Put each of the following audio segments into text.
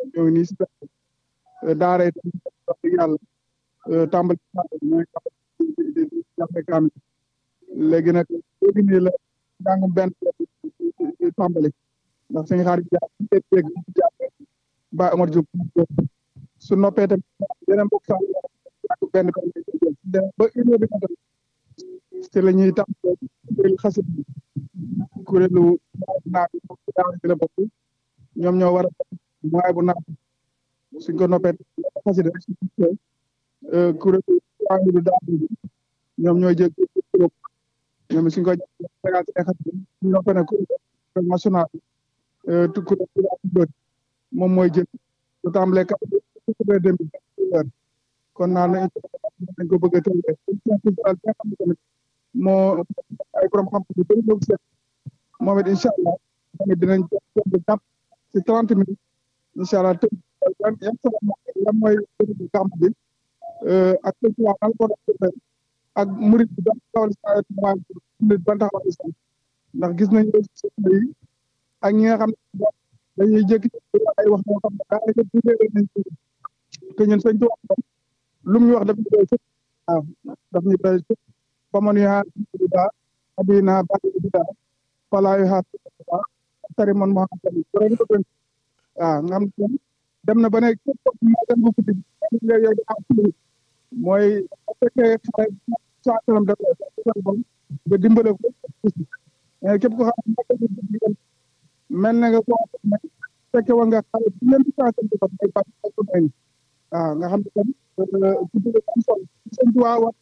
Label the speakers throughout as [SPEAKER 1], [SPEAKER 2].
[SPEAKER 1] ñoo ngi nii si daara yi wax dëgg yàlla tàmbali mooy jàppe kaamil léegi nag léegi nii la jàngum benn tàmbali ndax suñu xaar yi jaar dégg jàpp ba Omar Diop su noppee tamit yeneen mbokk sax jàng benn benn ba une heure bi nga ci la ñuy tàmbali kuréelu xasit bi kuréelu naat daara ci la bokk ñoom ñoo war a mooy bu naat suñ ko noppee xasit kuréelu kuréelu daara bi ñoom ñooy jël ñoom suñ ko jàngal ci xasit ñu noppee nag kuréel national tu kuréel moom mooy jël lu tàmbalee quatre dem kon naa ne dañ ko bëgg a tënkee culturel bi nga xam ne tamit moo ay borom xam-xam yu bëri ñoo seet moom it incha allah tamit dinañ jàpp ci trente minutes incha allah tënk yan yan lan mooy gàmm bi ak culturel nan ko defee ak murid bi ban taxawal si ban taxawal si ndax gis nañu yi ak ñi nga xam ne dañuy jékki ay wax moo xam ne daanaka bu dee nañ te ñun sëñ Tuubaa lu mu ñu wax daf ñu doy sëkk waaw daf ñu doy sëkk faman yu xaar bida abina badi bida fala yu xaar bida tari man moo xam tamit bu rek ko tënk waaw nga xam ne dem na ba ne képp ko moo dem bu guddi nga yow am mooy bu fekkee xare saa kanam def bon nga dimbale ko mais képp ko xam ne mel na nga ko fekke wa nga xale bu leen di changé di ko may bàyyi ko may waaw nga xam ne tam ci biir am solo sëñ Tuubaa wax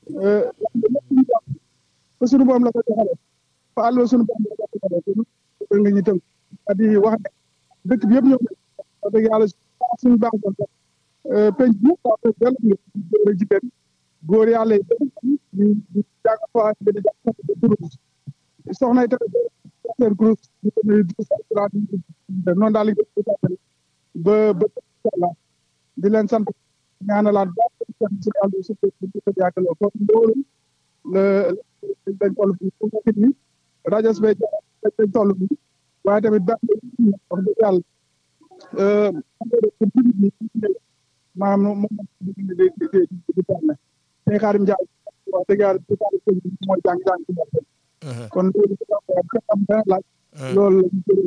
[SPEAKER 1] fa sunu borom la ko joxale fa àll sunu borom la ko joxale ko nga ñu tënk di wax ne dëkk bi yëpp ñëw wax dëgg yàlla suñu baax doon sax penc bi yëpp wax dëgg yàlla góor jigéen góor yàlla yi di di jàng foo xam ne di jàng de turu soxna yi tamit seen groupe noonu daal ba ba Allah di leen sant ñaanalaat ba si àll bi surtout di ko jàkkaloo kon loolu la dañ toll fii fu nekk nii rajo bi dañ toll fii waaye tamit ba wax dëgg yàlla maanaam moom di di di di di tànn tey xaarim Njaay wax dëgg yàlla di tànn mooy jàng jàng ci kon loolu am dana laaj loolu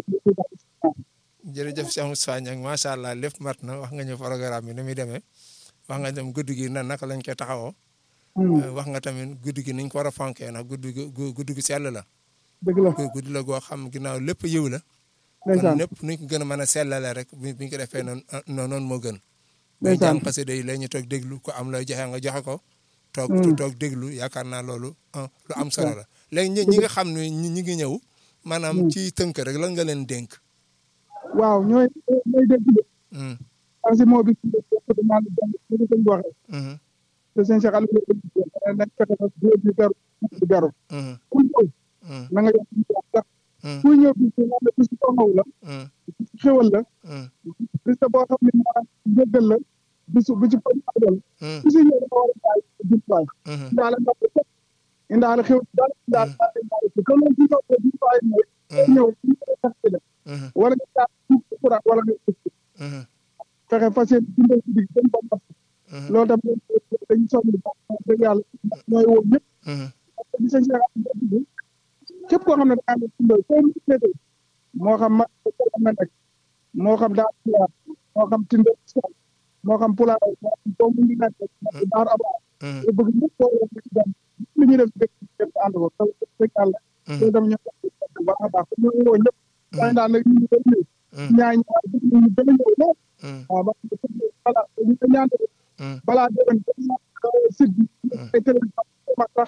[SPEAKER 2] jërëjëf Cheikh Moustapha Niang macha allah lépp mat na wax nga ñu programme bi ni muy demee wax nga dem guddi gi nan naka lañ koy taxawoo. wax nga tamit guddi gi niñ ko war a fonkee ndax guddi gi guddi gi sell la.
[SPEAKER 1] dëgg la
[SPEAKER 2] guddi la goo xam ginnaaw lépp yiw la.
[SPEAKER 1] ndeysaan
[SPEAKER 2] kon lépp nuñ ko gën a mën a sellale rek bu ñu ko defee noonu noonu moo gën.
[SPEAKER 1] ndeysaan
[SPEAKER 2] jàng xasida yi la ñu toog déglu ko am looy joxe nga joxe ko. toog toog déglu yaakaar naa loolu lu am solo la. léegi ñi ñi nga xam ne ñi ngi ñëw. maanaam ci tënk rek lan nga leen dénk.
[SPEAKER 1] waaw ñooy ñooy dégg de. parce que moo bi maa ngi doon ñu ko waxee. te sëñ Cheikh Aliou nañ fexe ba góor ñi beru ñu beru. ku ñëw na nga yokk ñu sax. ku ñëw bi ci naan la bis bu taxaw la. xéwal la. bis boo xam ne maanaam jéggal la. bis bu ci koy àggal. bis yi ñëw dafa war a jaay jumtuwaay. indaale ndox bi fekk indaale xéw daal indaale indaale ci comme ci kaw bi jumtuwaay mooy. ñëw ñu koy tax ci def. wala nga jaar suuf si courant wala nga fexe fas yéene dundal ci digg dem ba mat loolu tam dañu soxla bu baax dëgg yàlla ñooy woo ñëpp di sëñ Cheikh képp koo xam ne daa nekk dundal foo mu féete moo xam ma am na nekk moo xam daa pulaar moo xam tindal moo xam pulaar foo mu ngi nekk daar aba bëgg ñëpp koo def ci dem li ñuy def dëkk dëkk ànd ko taw dëgg yàlla loolu tam ñu bu baax a baax ñoo woo ñëpp waaye daal nag ñu ngi doon ñëw ñaay ñaar bëgg ñu gën a ñëw lool waaw ba balaa ñu ko ñaan balaa déwén site bi ay télévision mag tax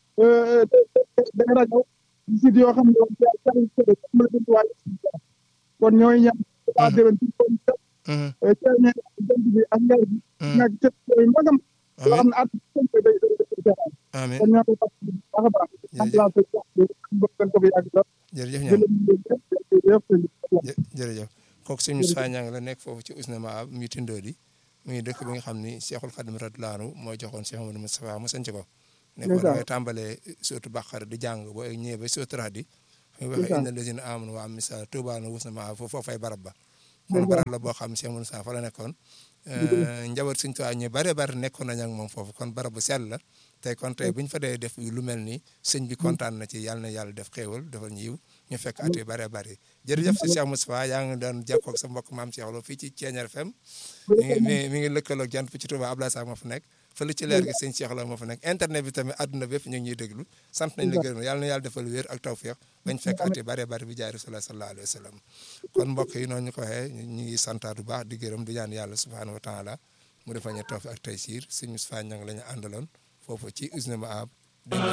[SPEAKER 1] da rajo site yoo xam ne kon ñooy ñaan balaa déwén ci kon ceeñe jant bi ak ngeer bi nag cët yooyu magam yoo xam ne at day
[SPEAKER 2] amiin
[SPEAKER 1] kon ñoo ko baax a baax ambulance bëgg ko fi yàgg lool
[SPEAKER 2] jërëjëf ñaan jërëjëf kooku sëñ Moustapha Niang la nekk foofu ci Ousnama mi Tindodi muy dëkk bi nga xam ni Cheikhul Khadim radiyallahu anhu moo joxoon Cheikh Amadou Moustapha mu sanc ko ne ko dangay tàmbalee sootu Baqara di jàng boo ñëwee ba sootu Rahdi muy waxee inna lazina amanu wa amilu salaati tuubaa lahum wa husnu ma'aab foofu fay barab ba kon barab la boo xam Cheikh Moussa fa la nekkoon njaboot Sëñ Tuubaa ñu bare bare nekkoon nañ ak moom foofu kon barab bu sell la tey kon tey bu ñu fa dee def lu mel ni sëñ bi kontaan na ci yàlla na yàlla def xéewal defal ñu yiw ñu fekk at yu bare bare jërëjëf si Cheikh Moustapha yaa ngi doon jokkoo ak sa mbokk maam Cheikh Lo fii ci Thiéniere FM mi ngi mi ngi lëkkaloog jant fi ci Touba Abdoulaye Sakh moo fa nekk fële ci leer gi sëñ Cheikh Lo moo fa nekk internet bi tamit àdduna bépp ñu ngi ñuy déglu sant nañ la gërëm yàlla na yàlla defal wér ak tawfeex bañ fekk at yu bare bare bi jaay Rasulullah sallallahu alayhi wa sallam kon mbokk yi noonu ñu ko waxee ñu ngi santaat bu baax di gërëm di ñaan yàlla subhanahu wa taala mu defal ñu tawfeex ak taysiir sëñ Moustapha Niang la ñu àndaloon foofu ci usine ma ab